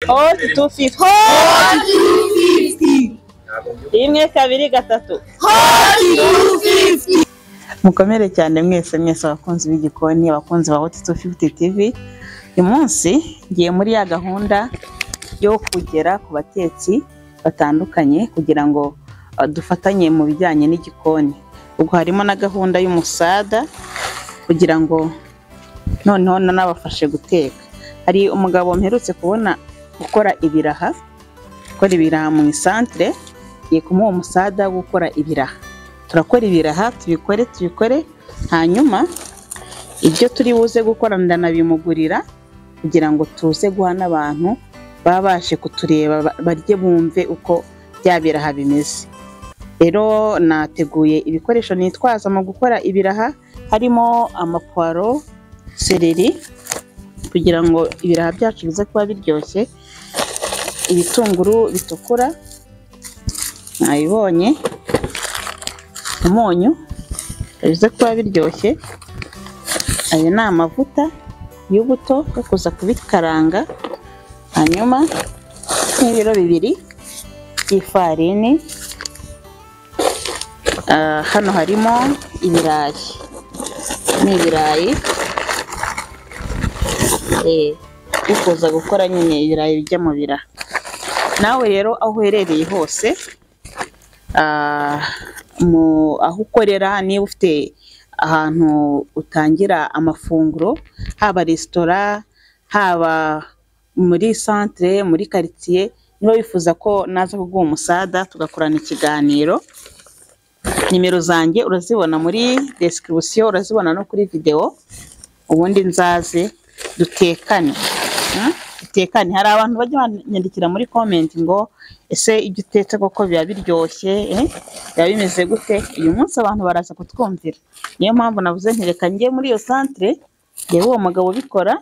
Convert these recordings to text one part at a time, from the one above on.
hoti tu fifi hoti rimwe kabiri gatatu mukomere cyane mwese mwese abakunzi b'igikoni abakunzi ba hoti tu fifuti tivi uyu munsi ngiye muri ya gahunda yo kugera ku batetsi batandukanye kugira ngo uh, dufatanye mu bijyanye n'igikoni ubwo harimo na gahunda y'umusada kugira ngo noneho nanabafashe guteka hari umugabo mperutse kubona gukora ibiraha gukora ibiraha mu isantere ngiye kumuha umusada wo gukora ibiraha turakora ibiraha tubikore tubikore hanyuma ibyo turi buze gukora ndanabimugurira kugira ngo tuze guha n'abantu baba baje kutureba ba- barye bumve uko bya biraha bimeze rero nateguye ibikoresho nitwaza mu gukora ibiraha harimo amapwaro sereri kugira ngo ibiraha byacu bize kuba biryoshye ibitunguru bitukura mwabibonye umunyu bize kuba biryoshye ayo ni amavuta y'ubuto yo kuza kubikaranga hanyuma nk'ibiro bibiri by'ifarini Ah, hano harimo ibirayi ni ibirayi Eh, ukuza gukora nyine ibirayi bijya mu biraha nawe rero aho uherereye hose ah, mu- aho ukorera niba ufite ahantu utangira amafunguro haba resitora haba muri santere muri karitsiye niba wifuza ko naza kuguha umusada tugakorana ikiganiro nimero zanjye urazibona muri desikibusiyo urazibona no kuri videwo ubundi nzaze dutekane Mm? dutekane hari abantu bajya banyandikira muri komenti ngo ese ibyo utetse koko biba biryoshye eh? biba bimeze gute uyu munsi abantu baraza kutwumvira niyo mpamvu navuze nti reka njye muri iyo santere reba uwo mugabo ubikora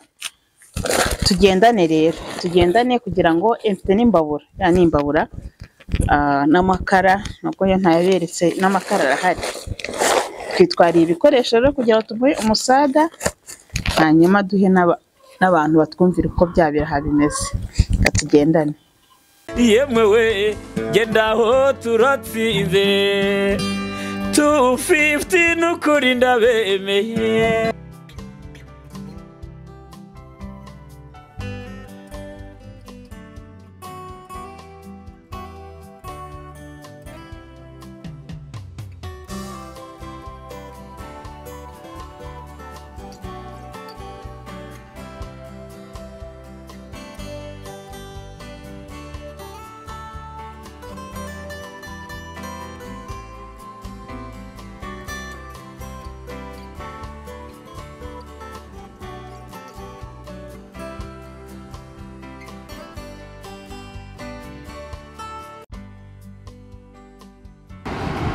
tugendane rero tugendane kugira ngo eh, mfite n'imbabura ya n'imbabura ah, n'amakara nubwo yo ntayaberetse n'amakara arahari twitwariye ibikoresho rero kugira ngo tumuhe umusada hanyuma duhe n'aba- n'abantu batwumvira uko bya biraha bimeze reka tugendane yemewe genda aho turatsinze tu fifuti n'ukuri ndabemeye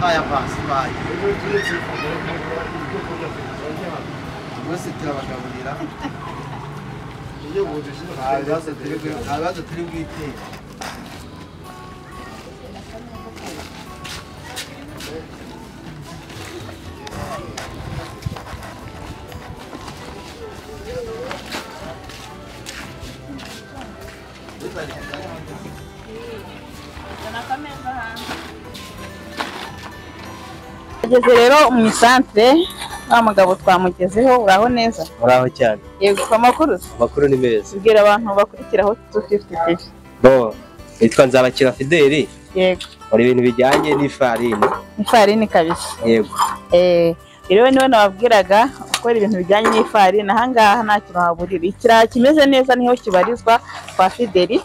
Haya basi bayi. Mwese turabagaburira. Ibibazo turi bwi- ibibazo turi bwitere. ageze rero mu isantere wa mugabo twamugezeho uraho neza muraho cyane yego ku makuru se? amakuru ni meza tubwira abantu bakurikira aho tu fifuti tivi bo nitwa nzabakira fideli yego nkora ibintu bijyanye n'ifarini ifarini kabisa yego Eh, rero niwe nababwiraga gukora ibintu bijyanye n'ifarini ahangaha nta kintu waburira ikiraha kimeze neza niho kibarizwa kwa fideli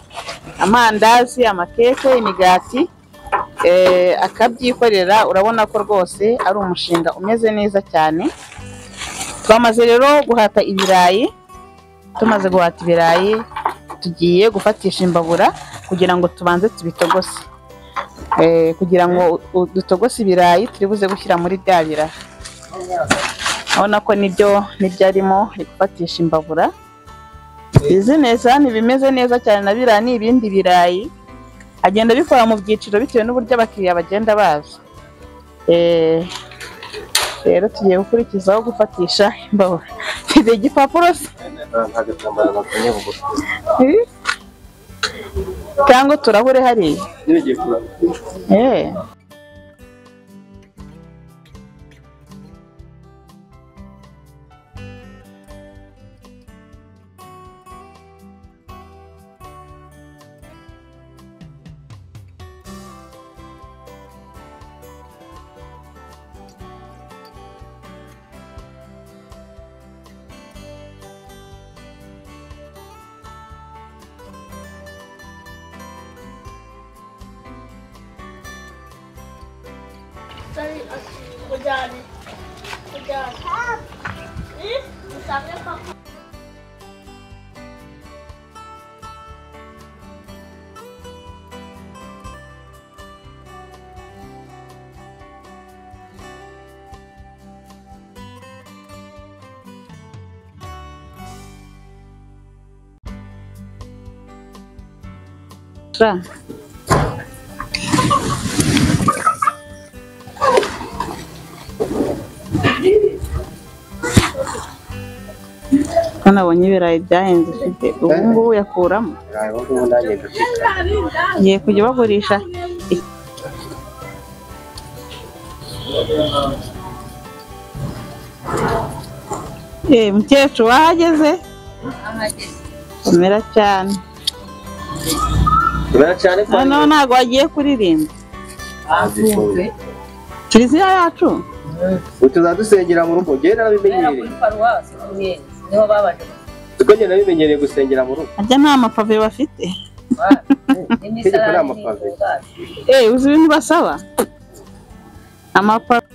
amandazi amakeke imigati eh, akabyikorera urabona ko rwose ari umushinga umeze neza cyane twamaze rero guhata ibirayi tumaze guhata ibirayi tugiye gufatisha imbabura kugira ngo tubanze tubitogose Eh, kugira ngo u- u- dutogose ibirayi turi buze gushyira muri bya biraha urabona ko nibyo nibyo arimo ari gufatisha imbabura izi neza ntibimeze neza cyane na biriya ni ibindi birayi agenda abikora mu byiciro bitewe n'uburyo abakiriya bagenda baza Eh, rero tugiye gukurikizaho gufatisha imbabura mfite igipapuro se nta gatambaro gakomeye mu mutwe Eh, cyangwa turahure hariya ntibigiye kurama Eh. Sorry, we're done. We're done. Eh? Usapnya kok. Ra. Hano abonye ibirayi byahenze ufite ubu ngubu yakuramo ubu ngubu ndagenda uteka ngiye kujya bagurisha Eh, mukecuru wahageze umera cyane urabona cyane ko noneho ntabwo wagiye kuririmba azifunze kiliziya yacu utuzaba dusengera mu rugo njyewe narabimenyereye paruwasi Ruyenzi niho babanje kuko njye nabimenyereye gusengera mu rugo ajya nta mapave bafite gutwara Itegeko ni n'imisarani amapave. n'ingungane Eh, uzi ibintu basaba amapave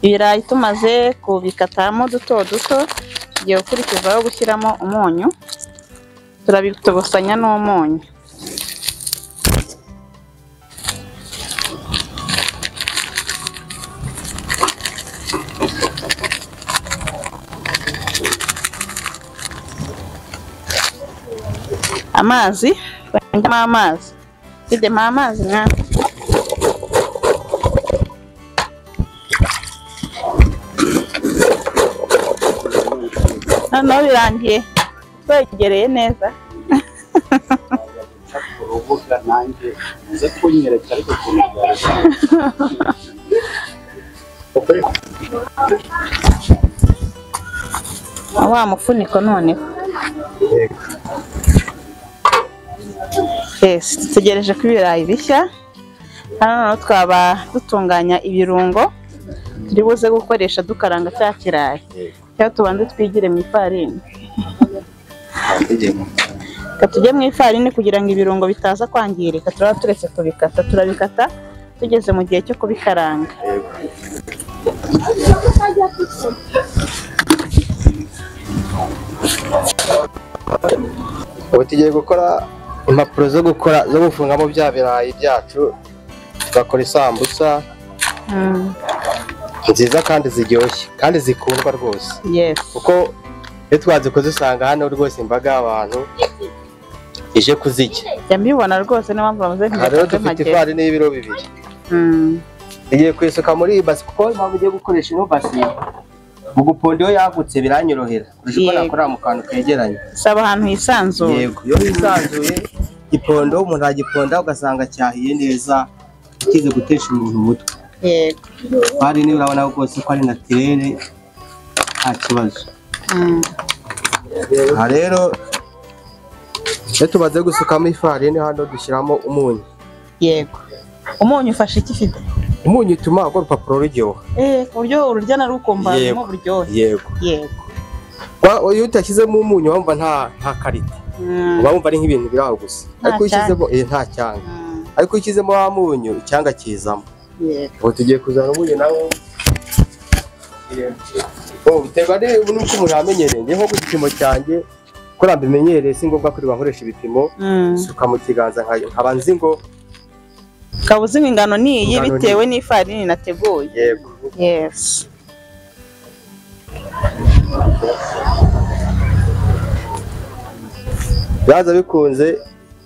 ibirayi tumaze kubikatamo duto duto tugiye gukurikizaho gushyiramo umunyu turabitogosanya n'umunyu amazi bandemo amazi bidemo amazi mwana noneho birangiye twegereye neza urubuga nanjye uze kunyereka ariko ukuntu byarasa wa mufuniko noneho yes dutegereje ko ibirayi bishya hano noneho twaba dutunganya ibirungo turi buze gukoresha dukaranga cya kirayi cyangwa tubanze twigire mu ifarini reka tujye mu ifarini kugira ngo ibirungo bitaza kwangirika turaba turetse kubikata turabikata tugeze mu gihe cyo kubikaranga ubu tugiye gukora impapuro zo gukora zo gufungamo bya birayi byacu tugakora isambusa Mm, nziza kandi ziryoshye kandi zikundwa rwose yes kuko iyo twazikoze usanga hano rwose imbaga y'abantu ije kuzirya jya mbibona rwose niyo mpamvu bamaze aha rero kujya make dufite ifarini y'ibiro bibiri Mm. igiye kuyisuka muri iyi basi kuko mpamvu ugiye gukoresha ino basi mu guponda iyo yagutse biranyorohera kurusha uko Yego. nakorera mu kantu kegeranye saba ahantu hisanzuye yego iyo hisanzuye ipondo umuntu agiponda ugasanga cyahiye neza kize gutesha umuntu umutwe yego hari niba urabona rwose ko ari natirere nta kibazo Mm. aha rero iyo tumaze gusukamo ifarini hano dushyiramo umunyu yego umunyu ufashe iki ifite umunyu utuma urwo rupapuro ruryoha eh ku buryo ururya narukumbaramo Yego. uburyohe yego yego Wa- iyo utashyizemo umunyu wumva nta nta karita Mm. uba wumva ari nk'ibintu biri aho gusa Nta ariko iyo ushyizemo eh, nta cyanga Mm. ariko iyo ushyizemo wa munyu icyanga kizamo yego ubu tugiye kuzana umunyu nawo Oh, biterwa ni- n'uko umuntu yamenyereye njyewe nko ku gipimo cyanjye ko nambimenyereye si ngombwa kuri bankoresha ibipimo Mm. suka mu kiganza nka- nkaba nzi ngo ukaba uzi ngo ingano ni iyi Ingano ni- bitewe n'ifarini nateguye yego yesi byaza bikunze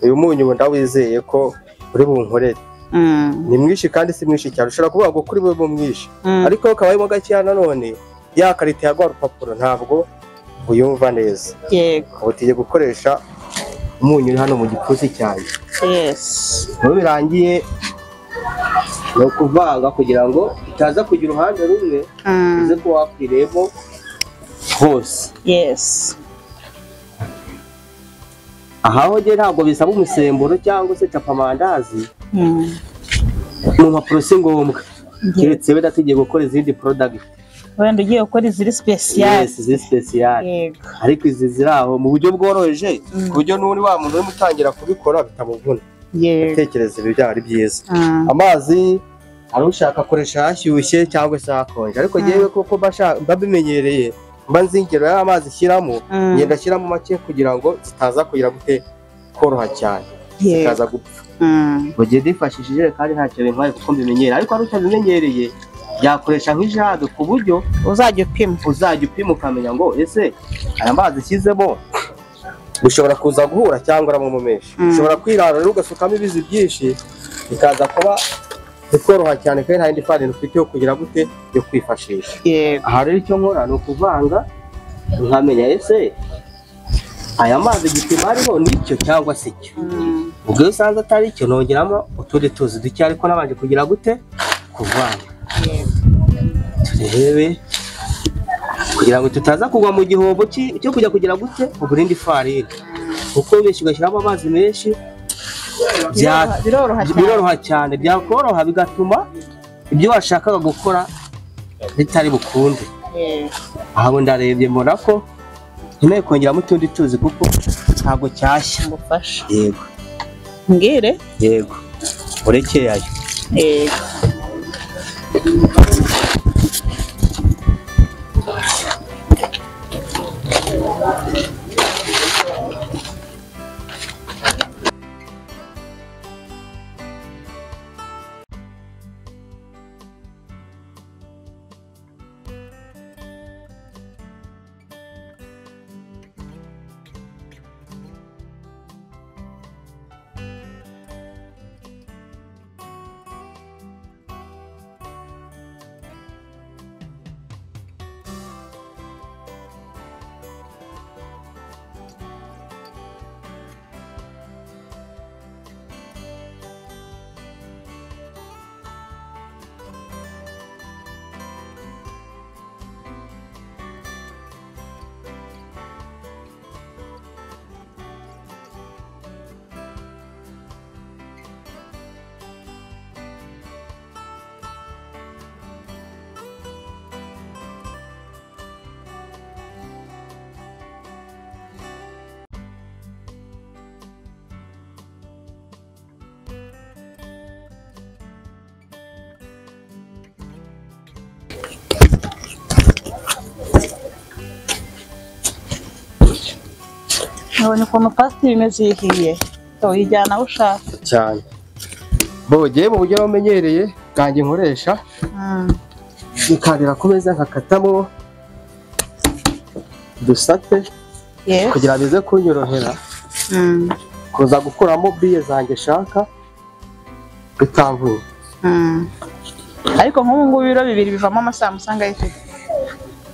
uyu munyu ubu ndawizeye ko uri bunkorere Mm. ni mwinshi kandi si mwinshi cyane ushobora kuvuga ngo kuri bube mwinshi Mm. ariko ukaba urimo gakeya nanone ya karita ya rwa rupapuro ntabwo uyumva neza yego ubu tugiye gukoresha umunyu uri hano mu gipfunsi cyanjye yesi iyo birangiye ni ukuvanga kugira ngo itaza kugira uruhande rumwe Mm. uze ko wakwiremo hose yesi aha ho rero ntabwo bisaba umusemburo cyangwa se capamandazi Mm. mu mpapuro si ngombwa keretse wenda tugiye gukora izindi porodagiti wenda ugiye gukora iziri sipesiyali ziri sipesiyali yego ariko izi ziri aho mu buryo bworoheje Mm. ku buryo n'ubundi wa muntu urimo utangira kubikora bitamuvuna yego gutekereza ibi byaba ari byiza Mm. amazi ari ushaka akoresha hashyushye cyangwa se hakonje ariko Mm. ngewe koko mba nshaka- mba bimenyereye mba nzi ingero y'amazi shyiramo Mm. ngenda ashyiramo make kugira ngo zitaza kugira gute koroha cyane yego zikaza gupfa Mm. mu gihe nifashishije ijerekani ntacyo bintwaye kuko mbimenyereye ariko hari utabimenyereye yakoresha nk'ijage ku buryo uzajya upima uzajya upima ukamenya ngo ese aya mazi ashyizemo ushobora kuza guhura cyangwa uramo menshi Mm. ushobora kwirarura ugasukamo ibizi byinshi bikaza kuba bikoroha cyane kandi nta yindi farini ufite yo kugira gute yo kwifashisha yego aha rero icyo nkora ni ukuvanga nkamenya ese aya mazi igipimo ariho nicyo cyangwa se cyo Mm. ubwo iyo usanze atari cyo nongeramo utundi tuzi duke ariko nabanje kugira gute kuvanga yego turebe kugira ngo tutaza kugwa mu gihombo ki- cyo kujya kugira gute uburindi farini kuko benshi ugashyiramo amazi menshi bya- Biroroha- biroroha cyane biroroha cyane byakoroha bigatuma ibyo washakaga gukora bitari bukunde yego aha ubu ndarebye mbona ko nkeneye kongeramo utundi tuzi kuko ntabwo cyashya ngufasha yego mbwire yego urekeyayo yego nabonye ukuntu pasiteri imeze iyo ihiye uyijyana aho ushaka cyane bogeye mu buryo bamenyereye bwanjye nkoresha Mm. bikarira ku meza nkakatamo dusate Yes. kugira bize kunyorohera Mm, kuza gukuramo biye zanjye nshaka bitamvuye mm. ariko nk'ubu ngubu ibiro bibiri bivamo amasambusa angahe se?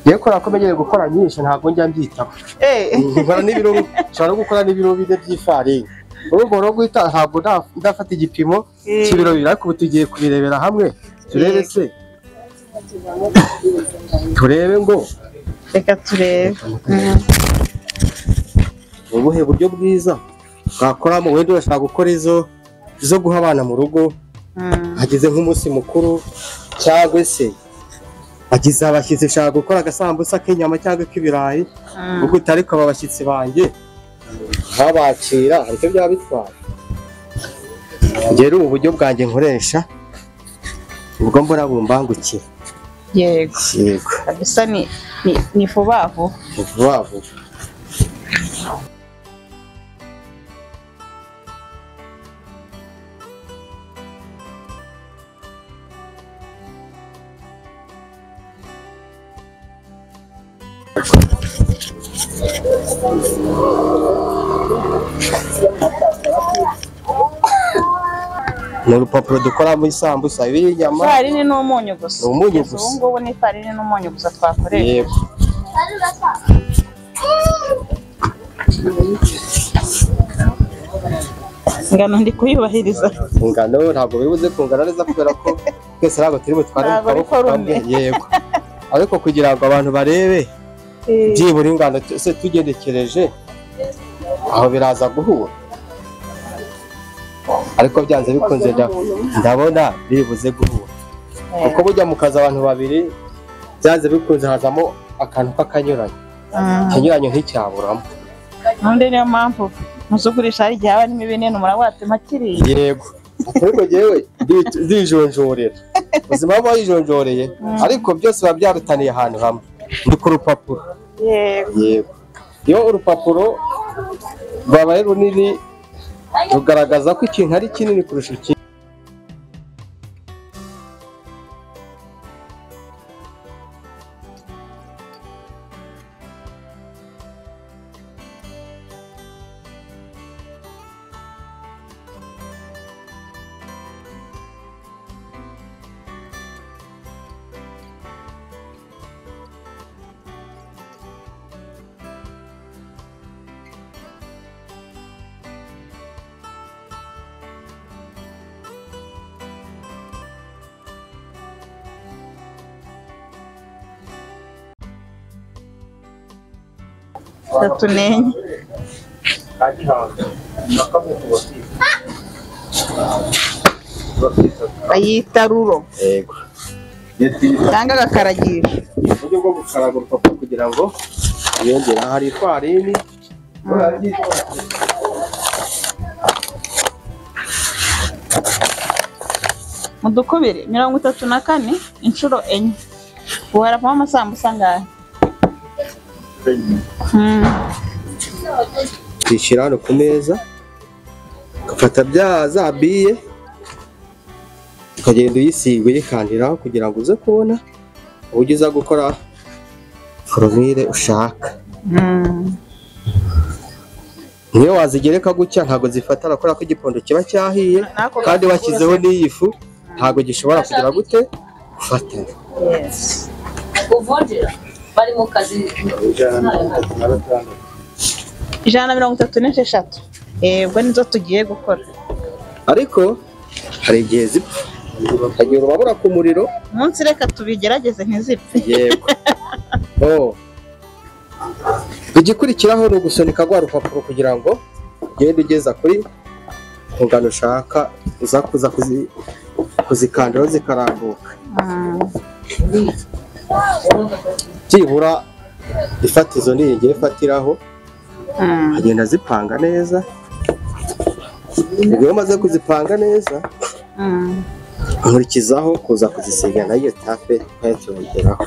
yewe kubera ko menyereye gukora nyinshi ntabwo njya mbyitaho Eh, nkora n'ibiro nshobora no gukora n'ibiro bine by'ifarini urumva no guhita ntabwo nda- ndafata igipimo Eh. cy'ibiro bibiri ariko ubu tugiye kubirebera hamwe turebe se turebe ngo reka turebe Mm. ni ubuhe buryo bwiza bwakoramo wenda urashaka gukora izo zo guha abana mu rugo Mm. hagize nk'umunsi mukuru cyangwa se hagize abashyitsi ushaka gukora agasambusa k'inyama cyangwa k'ibirayi Mm. ubwo utari kuba abashyitsi banjye nkabakira hari icyo byaba bitwaye rero ubu buryo bwanjye nkoresha ubwo mbona bumbangukira yego yego kabisa ni ni- ni vuba vuba ni vuba vuba ni urupapuro dukora muri sambusa ibi inyama ifarini n'umunyu gusa Ni umunyu Kugeza gusa. ubu ngubu ni ifarini n'umunyu gusa twakoresha yego ingano ndi kuyubahiriza ingano ntabwo biri buze kungana neza kubera ko twese ntabwo turi butware mu Ntabwo ari kaboko kamwe forume. yego ariko kugira ngo abantu barebe Eh, byibura ingano se tugenekereje aho biraza guhura ariko byanze bikunze nda- ndabona bibuze guhura kuko bujya mu kazi abantu babiri byanze bikunze hazamo akantu k'akanyuranyo mm. ikinyuranyo nticyaburamo none niyo mpamvu muzugurisha hari igihe haba harimo ibinini murawatema kiriya yego ariko jyewe ndi- ndijonjorera ubuzima buba yijonjoreye ariko byose biba byarutaniye ahantu hamwe ni ku rupapuro yego yego iyo urupapuro rwabaye runini rugaragaza ko ikintu ari kinini kurusha ikindi itatu n'enye bayita ruro yego cyangwa agakaragisho uburyo bwo gukaraga urupapuro kugira ngo yongere hari ifarini mu dukubiri mirongo itatu na kane inshuro enye ubu haravamo amasambusa angahe Mm. tuyishyira hano ku meza ugafata bya za biye ukagenda uyisiga uyikandiraho kugira ngo uze kubona uburyo uza gukora foromire ushaka Mm. niyo wazigereka gutya ntabwo zifatana kubera ko igikondo kiba cyahiye N'ako kandi gafu washyizeho n'iyi fu ntabwo gishobora kugira gute gufatana Yes. Kuvunjira bari mu kazi ijana na mirongo itatu n'esheshatu yego nizo tugiye gukora ariko hari igihe zipfa ukagira urubabura ku muriro umunsi reka tubigerageze ntizipfe yego oh. igikurikiraho ni ugusunika rwa rupapuro kugira ngo ugende ugeza kuri ku ngano ushaka uza kuza kuzi- kuzikandiraho zikarambuka Mm. byibura ifatizo niyigire ifatiraho Mm. agenda azipanga neza iyo umaze kuzipanga neza Mm. nkurikizaho kuza kuzisiga nayo tape ntacyorongeraho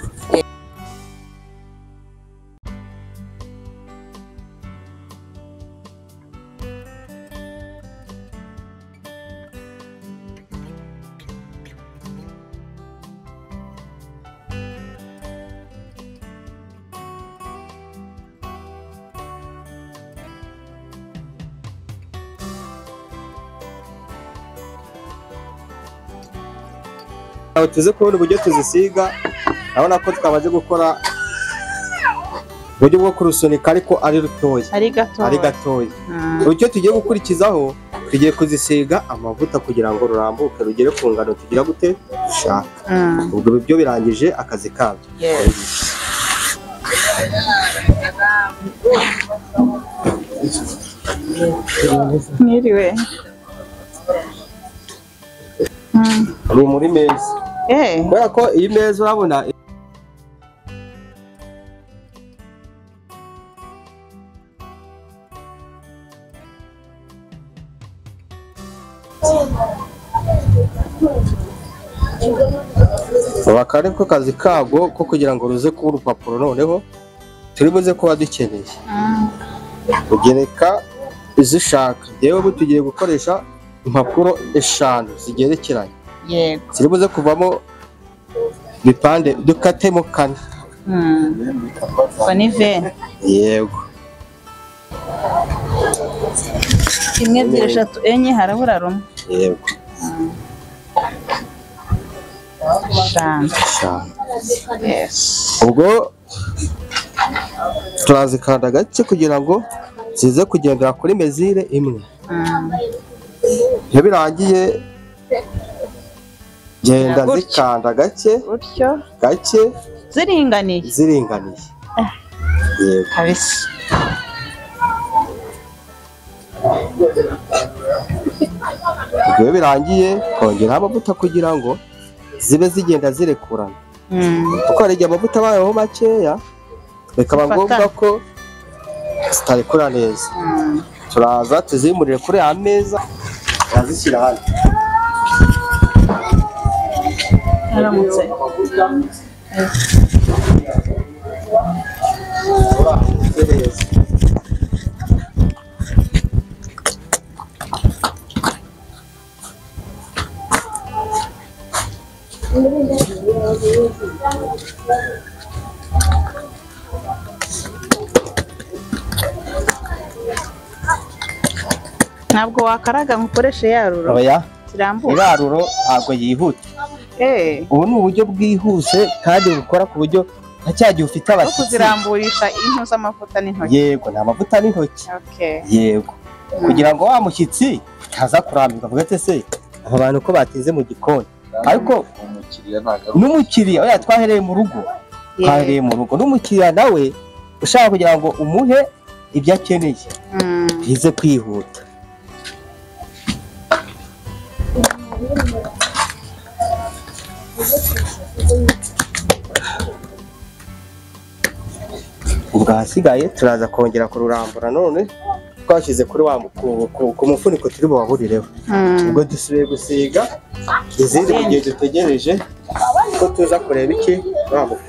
aho tuzi kubona uburyo tuzisiga urabona ko twamaze gukora uburyo bwo kurusunika ariko ari rutoya ari gato ari gatoya Mm. uburyo tugiye gukurikizaho tugiye kuzisiga amavuta kugira ngo rurambuke rugere ku ngano tugira gute dushaka Mm. ubwo ibyo birangije akazi kabyo Yes. mwiriwe Mm. ni muri meza eh kubera ko iyi meza urabona ubu akaba ariko kazi kago ko kugira ngo ruze kuba urupapuro noneho turi buze kuba dukeneye ugereka izo ushaka yewe ubu tugiye gukoresha impapuro eshanu zigerekeranye yego ziri buze kuvamo bipande dukatemo kane Mm. ubwo ni veni yego imwe ebyiri eshatu enye harabura rumwe yego eshanu eshanu yes ubwo turazikanda gake kugira ngo zize kugendera kuri mezire imwe Mm. iyo birangiye genda Gutya. zikanda gake gutyo gake ziringaniye ziringaniye yego kabisa ubwo iyo birangiye kongeraho amavuta kugira ngo zibe zigenda zirekurana Mm. kuko hari igihe amavuta abayeho makeya bikaba Zifatana. ngombwa ko zitarekura neza Mm. turaza tuzimurire kuri ya meza turazishyira hano aramutse neza ntabwo wakaraga ngo ukoreshe yarura oya kirambuye iraruro ntabwo yihuta eh ubu ni uburyo bwihuse kandi bukora ku buryo nta cya gihe ufite no abashyitsi kuziramburisha impu z'amavuta n'intoki yego ni amavuta n'intoki okay yego kugira ngo wa mushyitsi utaza kurambirwa avuga ati se aba bantu ko bateze mu gikoni ariko umukiriya ntago n'umukiriya oya twahereye mu rugo Yeah. twahereye mu rugo n'umukiriya nawe ushaka kugira ngo umuhe ibyo akeneye Mm. bize kwihuta ubwo ahasigaye turaza kongera kururambura none twashyize kuri wa mu- ku- ku- ku mufuniko turi bubaburireho Mm. ubwo dusubiye gusiga izindi mu gihe dutegereje ko tuza kureba iki bamuka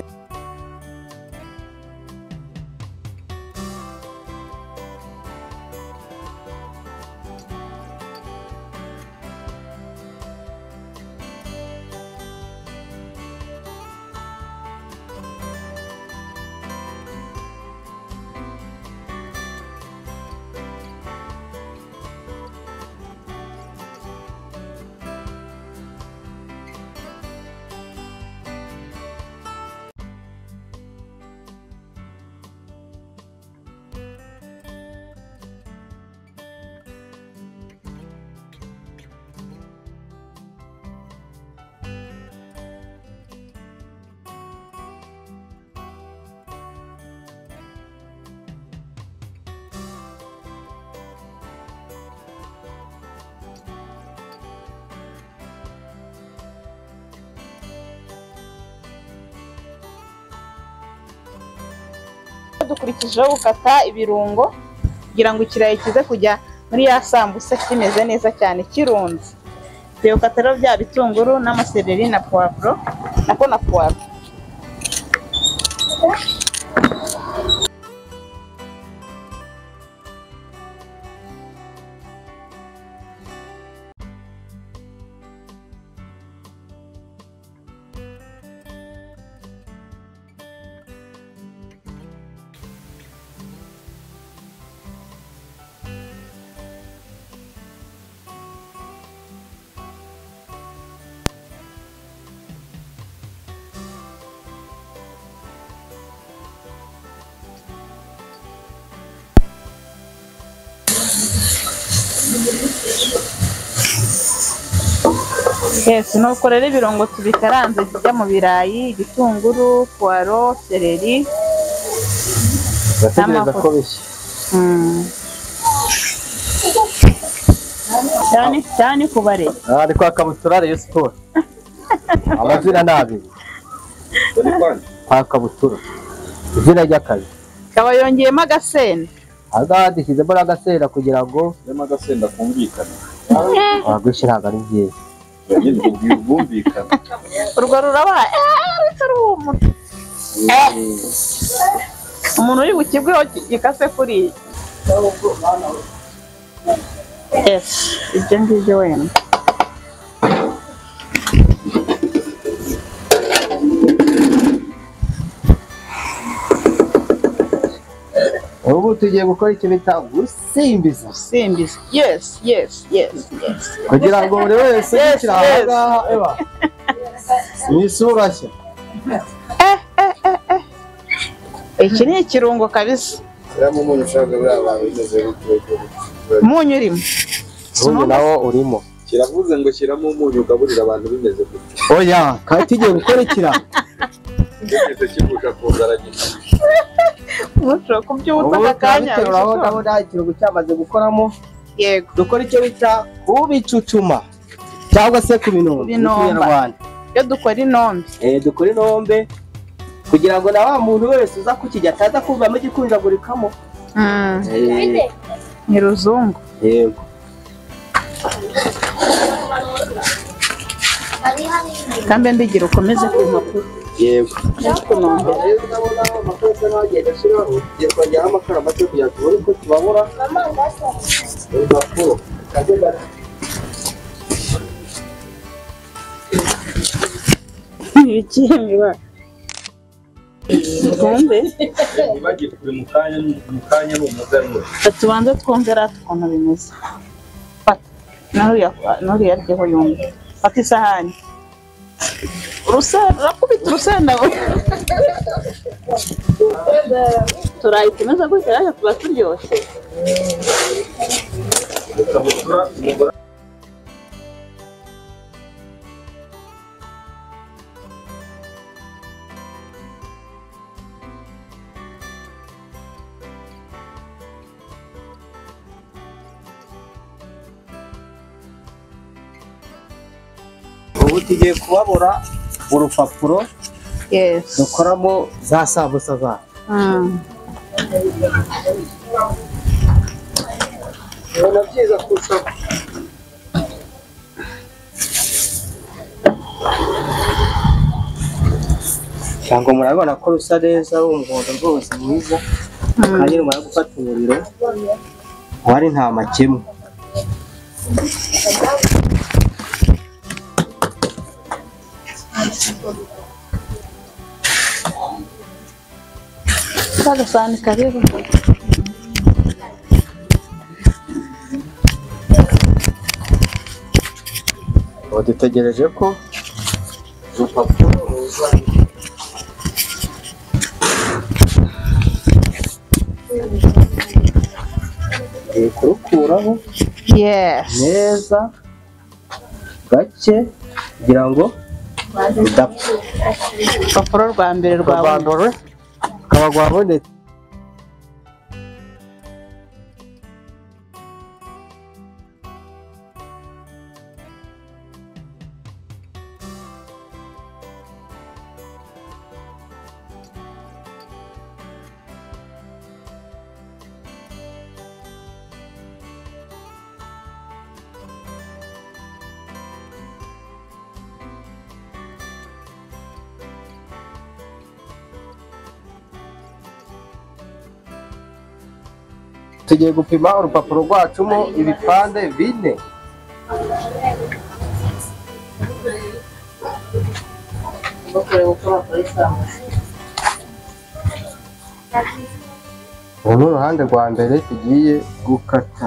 dukurikijeho gukata ibirungo kugira ngo ikirayi kize kujya muri ya sambusa kimeze neza cyane kirunze tugiye gukata rero bya bitunguru n'amasereri na puwavuro nako na puwavuro Yes, nuko rero ibirungo tubikaranze bijya mu birayi, igitunguru, puwaro, seleri. Urategereza ko N'amavuta. bishya Mm. Cyane cyane kubare. aha ni kwa kabutura reyo siporo amazina ni abiri kwa kabutura izina ry'akazi Kaba yongeyemo agasenda. ahangaha dushyizemo n'agasera kugira ngo nyamara agasenda kumvikana abagushyira ntabwo ari byiza yagize ubwira ubwumvikane Urwo ruraba eh rutse ruhumura. Umuntu uri mu kigo gikase kuri iyi. Yes, ibyo ngibyo wenda. ubu tugiye gukora icyo bita gusimbiza Simbizi. Yes, yes, yes, yes. kugira ngo buri wese Yes, yishyira aha yes. ngaha eba mu isura nshya Iki ni ikirungo kabisa. Shyiramo umunyu ushaka buriya bantu bigeze Umunyu urimo. ubundi nawo urimo kiravuze ngo shyiramo umunyu ugaburira abantu bimeze gutya oya kandi tugiye gukora ikirago kigeze kivuje ku nzara nyina Ntushobora kubyutsa ubu aka kanya. turabiterura aho bishoboka. ngaho nta kirungo cyamaze gukoramo Yego. dukora icyo bita kubicucuma cyangwa se ku binombe mu Binomba. kinyarwanda Iyo dukora inombe. Eh, dukora inombe kugira ngo na wa muntu wese uza kukijya ataza kuvamo igikundagurikamo Mm. Eh, Ni ruzungu. yego Kambe ndigira ukomeze ku mpapuro. yego Kunombe. twajyaho amakara make kugira ngo tubone uko tubabura impapuro Ikiyemiba. Twumve. ntibagire kure mu kanya mu kanya ni umuganura Reka tubanze twumve rata ukuntu bimeze. Fata. N'uriya- N'uriya aryeho yumve. Fata isahani. Urusenda, urakubita urusenda. Turayi tumeze gutya rero tuba turyoshye. ikabutura umugore ubu tugiye kubabura urupapuro Yes. dukoramo za sambusa zacu Mm. ubona byiza kurushaho cyangwa murabona ko rusa neza w'umuhondo rwose mwiza kandi rumara gufata umuriro wari nta makemwa Agasahani kariho. ubu dutegereje ko urupapuro ruza Tugiye kurukuraho Yes. neza gake kugira ngo bidapfa Urupapuro rwa mbere rwa buri. rwabandore rukaba rwabonetse tugiye gupima urupapuro rwacamo ibipande bine kureba uko bakora isambusa uru ni uruhande rwa mbere tugiye gukata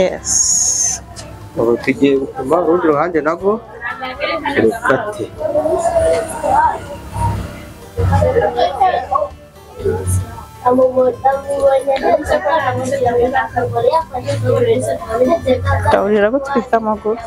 yesi ubu tugiye gupima urundi ruhande narwo rukate ndawurira gutwika amaguru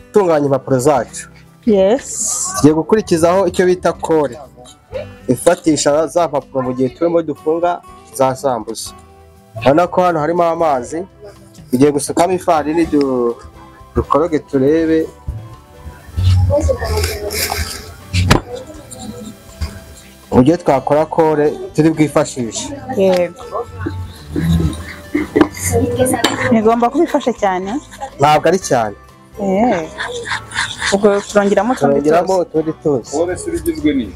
gutunganya impapuro zacu yesi tugiye gukurikizaho icyo bita kore ifatisha za mpapuro mu gihe turimo dufunga za sambusa urabona ko hano harimo amazi tugiye gusukamo ifarini du- dukoroge turebe uburyo twakora kore turi bwifashishe yego ntigomba kubifashe cyane ntabwo ari cyane Eh. ubwo turongeramo utundi turabigiramo tuzi utundi tuzi se urugizwe n'iki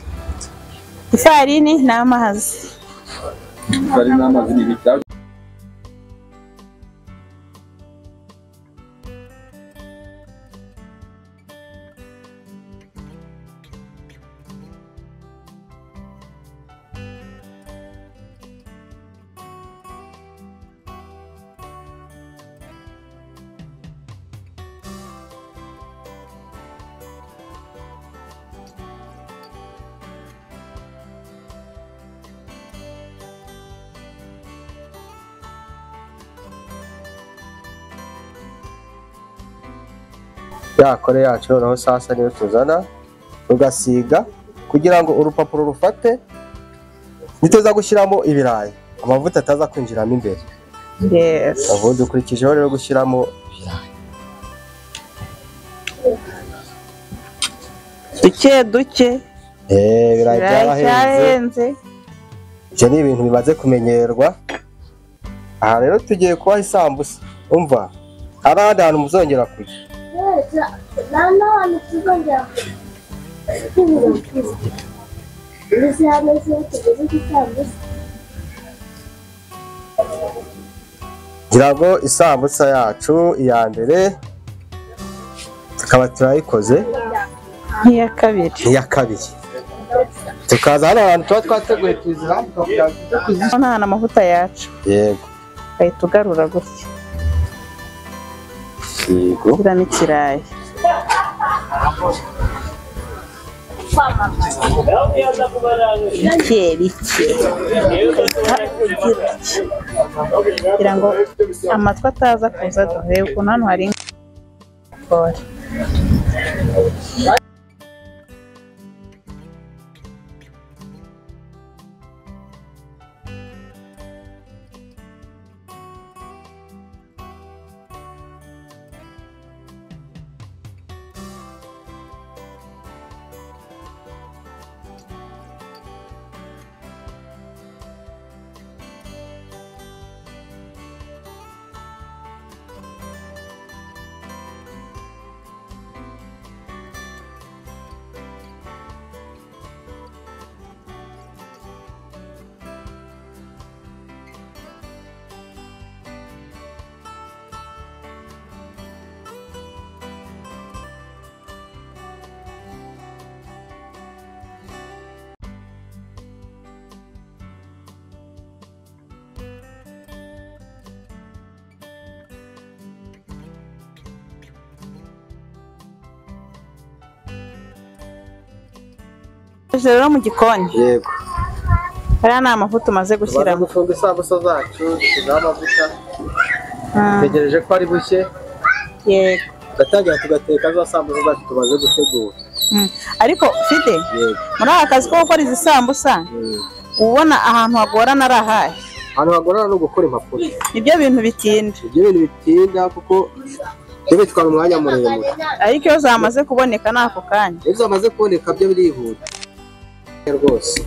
ifarini n'amazi bari n'amazi n'ibitabo ya kore yacu noneho sasa niyo tuzana tugasiga kugira ngo urupapuro rufate nituza gushyiramo ibirayi amavuta ataza kwinjiramo imbere yesi ubundi ukurikijeho rero gushyiramo duke duke Eh, ibirayi birayi cyahenze byarahenze ibyo ni ibintu bimaze kumenyerwa aha rero tugiye kubaha isambusa umva hari ahandi hantu muzongera kujya ngira ngo isambusa yacu iya mbere tukaba turayikoze nk'iya kabiri iya kabiri tukaza hano hantu tuba twateguye tuzihambuka kugira ngo tujye kuzi nta amavuta yacu yego ugahita ugarura gutya yego ushyiramo ikirayi bike bike bike bike. kugira ngo amatwi ataza kuza duhere ukuntu hano hari ingorane Tujya rero mu gikoni yego hariya ni amavuta umaze tumaze gushyiramo gufunga isambusa zacu dushyizeho amavuta Ah, dutegereje ko ari bushye yego tugatangira tugateka za sambusa zacu tumaze gutegura Mm. ariko fide yego muri aka kazi ko gukora izi sambusa Mm. ubona ahantu hagorana ari ahahe ahantu hagorana ni ugukora impapuro nibyo bintu bitinda ibyo bintu bitinda kuko byo bitwara umwanya muremure ariko iyo zamaze kuboneka ni ako kanya iyo zamaze kuboneka byo birihuta rwose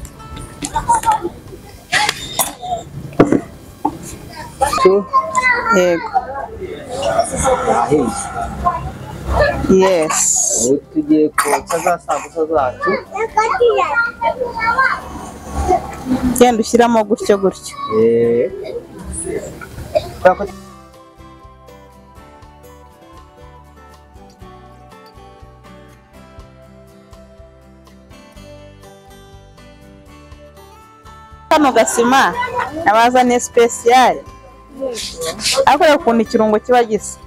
yego yesi ubu tugiye kotsa za sambusa zacu genda ushyiramo gutyo gutyo Eh. Kubera ko kano gasima abazaniye sipesiyare ariko reba ukuntu ikirungo kiba gisa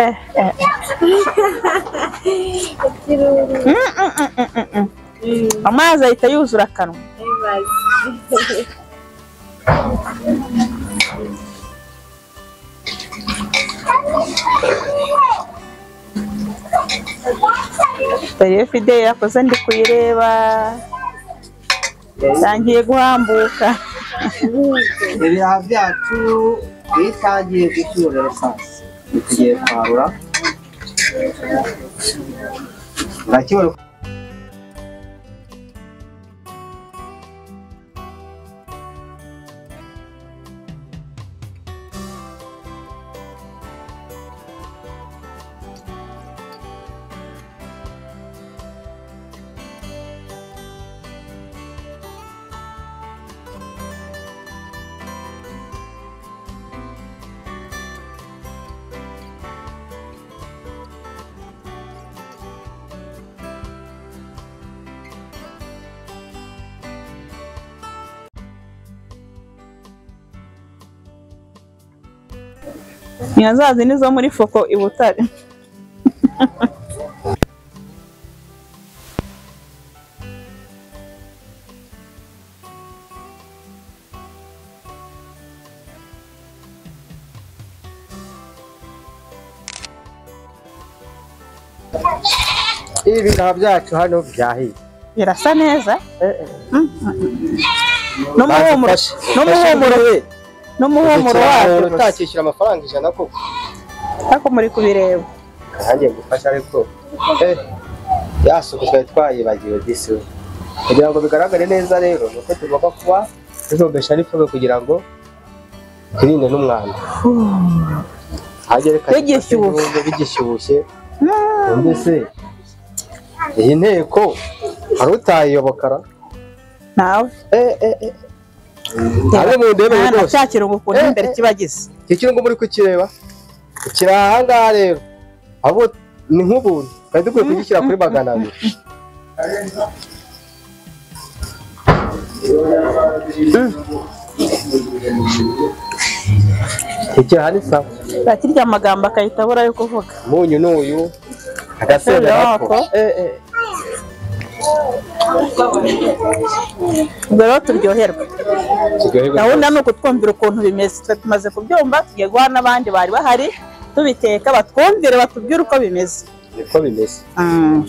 Eh, eh, eh. Mm, mm, mm, mm, mm, mm. amazi ahita yuzura akanwa dore fideli yakoze ndi kuyireba ntangiye guhambuka ibihaha byacu iyo itangiye gucyura esanse tugiye kwarura urakibona nyazazi nizo muri foko i butare ibiraha byacu hano byahiye birasa neza Mm, mm, mm. n'umuhumuro Badufashe. n'umuhumuro we n'umuhumuro wabyo umuntu gusa. utakishyura amafaranga ijana koko ariko muri kubireba nanjye ngufasha ariko eh, yasubizwa twayibagiwe disi we kugira ngo bigaragare neza rero ni uko tugomba kuba tuzombesha n'ifumbire kugira ngo twirinde n'umwanda hagerekanye Bigishyushye. bigishyushye mbese iyi nteko hari utayiyobokara nawe eh, eh, eh. Ntabe mu ndebe nta rwose cya kirungo ukuntu Eh, imbere eh. kiba gisa iki kirungo muri kukireba kiri ahangaha rero abo ni nk'ubuntu twari dukwiye kugishyira kuri magana abiri iki ni sawa bakirya amagambo akahita abura yo kuvuga umunyu ni uyu agasenda nako Eh, eh. ubwo rero turyoherwa Kigoye gahunda ni ukutwumvira ukuntu bimeze twe tumaze kubyumva tugiye guha n'abandi bari bahari tubiteka batwumvire batubwire uko bimeze niko bimeze Mm.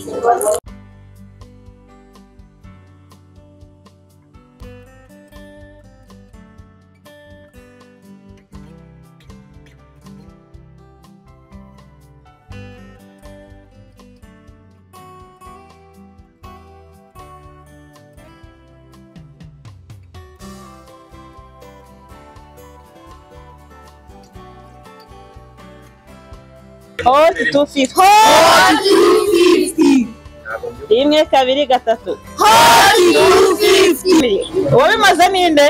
Hoti tu fifi. rimwe kabiri gatatu uwabimaze ninde